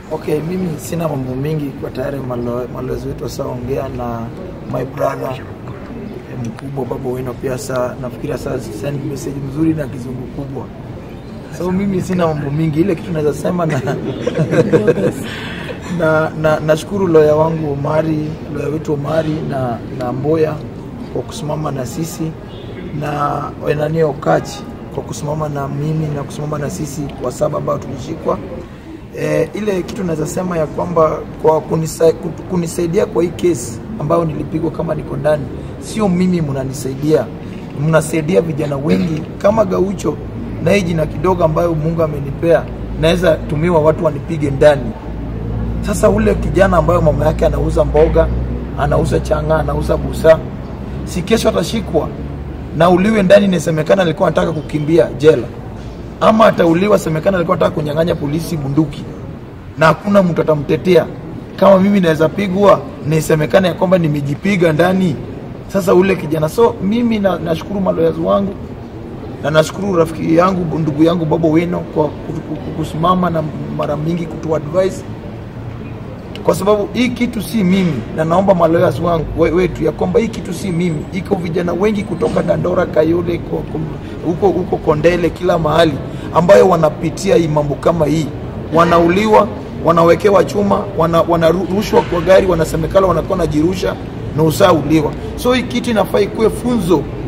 Okay, mimi sina mambo mengi kwa tayari malo- malezi wetu wasaongea na my brother eh, mkubwa baba weno pia saa nafikiria saa send message mzuri na kizungu kubwa so mimi sina mambo mingi ile kitu naweza sema na na na nashukuru loya wangu Omari loya wetu Omari na na Mboya kwa kusimama na sisi na wenani Okachi kwa kusimama na mimi na kusimama na sisi kwa saba ambao tulishikwa e, ile kitu naweza sema ya kwamba kwa kunisa, kunisaidia kwa hii kesi ambayo nilipigwa kama niko ndani, sio mimi mnanisaidia, mnasaidia vijana wengi kama Gaucho na hii jina kidogo ambayo Mungu amenipea, naweza tumiwa watu wanipige ndani. Sasa ule kijana ambayo mama yake anauza mboga, anauza changa, anauza busa, si kesho atashikwa na uliwe ndani, inasemekana alikuwa anataka kukimbia jela, ama atauliwa, semekana alikuwa anataka kunyang'anya polisi bunduki, na hakuna mtu atamtetea. Kama mimi naweza pigwa, nisemekana ya kwamba nimejipiga ndani. Sasa ule kijana, so mimi na, nashukuru maloyazi wangu na nashukuru rafiki yangu ndugu yangu Baba Weno kwa kutu- kutu- kusimama na mara mingi kutu advise kwa sababu hii kitu si mimi, na naomba maloyas wangu we- wetu ya kwamba hii kitu si mimi. Iko vijana wengi kutoka Dandora, Kayole, ko- ko- huko huko Kondele, kila mahali ambayo wanapitia hii mambo kama hii, wanauliwa, wanawekewa chuma, wana- wanarushwa kwa gari, wanasemekana wanakuwa najirusha na usauliwa. So hii kitu inafaa ikuwe funzo